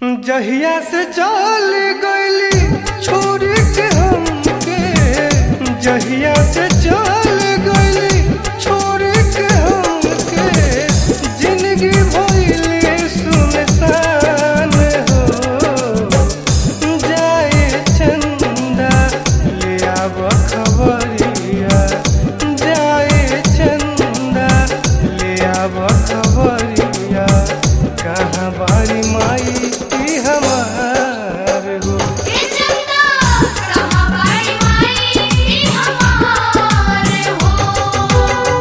जहिया से चल गईली छोड़ के हमके जहिया से चल गईली छोड़ के हमके जिंदगी भइले सुनसान हो जाए चंदा ले आब खबरिया जाए चंदा ले आब खबरिया कहाँ बारी माई की हमार हो ये चंदा कहाँ बाई माई हमारे हो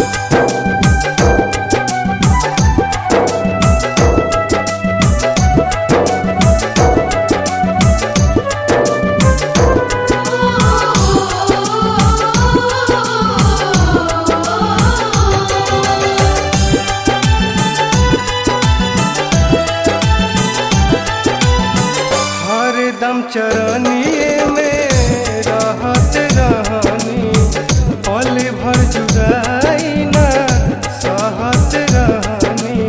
हरदम चरनिए में रहत रहनी पल भर जुदाई ना सहत रहनी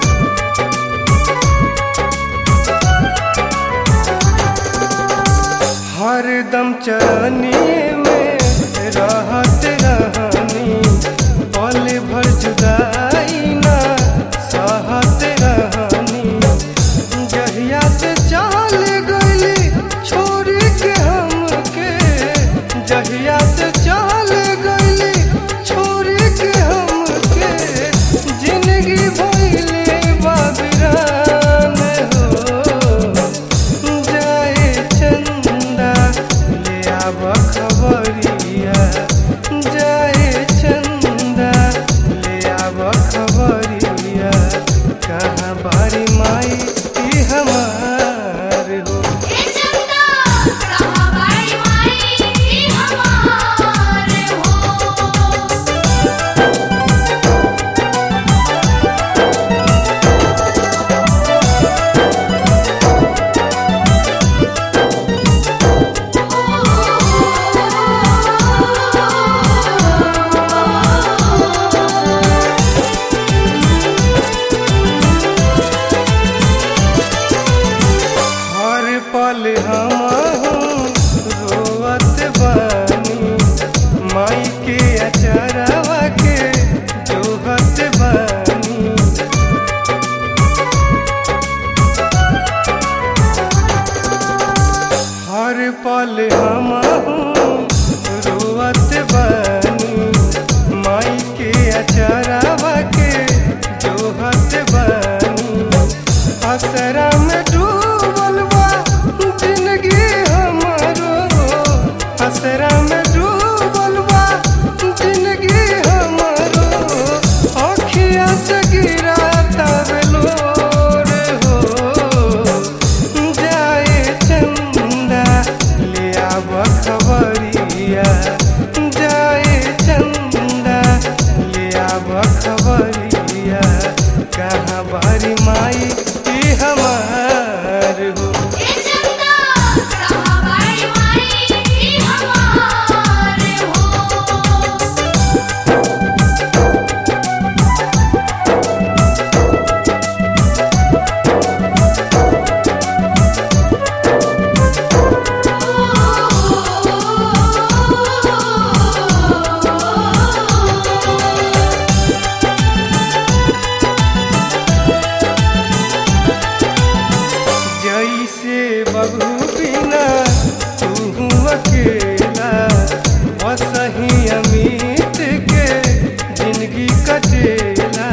हरदम चरनिए में रहत रहनी पल भर जुदाई ना सहत रहनी जहिया से चल गईली छोड़ के हमके जहिया से चल गईली छोड़ के हमके जिंदगी भइले बाबिरान हो जाए चंदा ले आब खबरिया जाए चंदा ले आब खबरिया कहाँ बारी माई ई हमार हो ये चंदा कहाँ बाई माई हमारे हो हर पल हम रोवत बानी माई के अचरवा के जोहत बानी हर पल हम रोवत बानी माई के अचरवा के जोहत बानी असरा में डूबल बा जिंदगी हमारो असरा में डूबल बा जिंदगी हमारो अखिया से गिरा तबलोर हो जाए चंदा ले आब खबरिया जाए चंदा ले आब खबरिया कहाँ बारी माई ई हमार हो ये चंदा कहाँ बाई माई हमारे हो जैसे बबू बिना तू अकेला वसही अमित के जिंदगी कटेला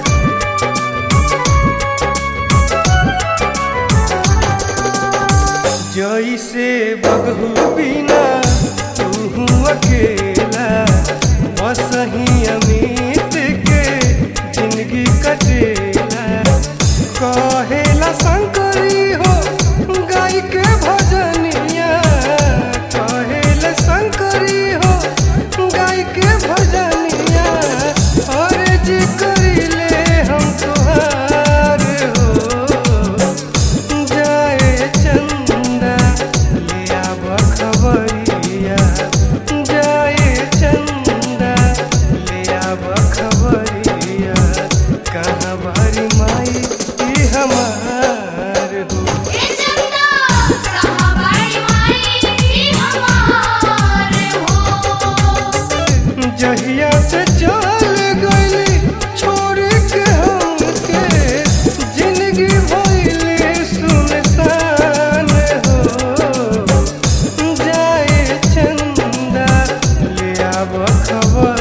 जैसे बबू बिना तू अकेला वसही अमित के जिंदगी कटेला कहेला शंकरी हो गाय के भजनिया कहेला शंकरी हो गाय के भजनिया और जी करिले हम तुहार हो जाए चंदा ले आब खबरिया जाए चंदा ले आब खबरिया कहाँ बारी माई ई हम खबर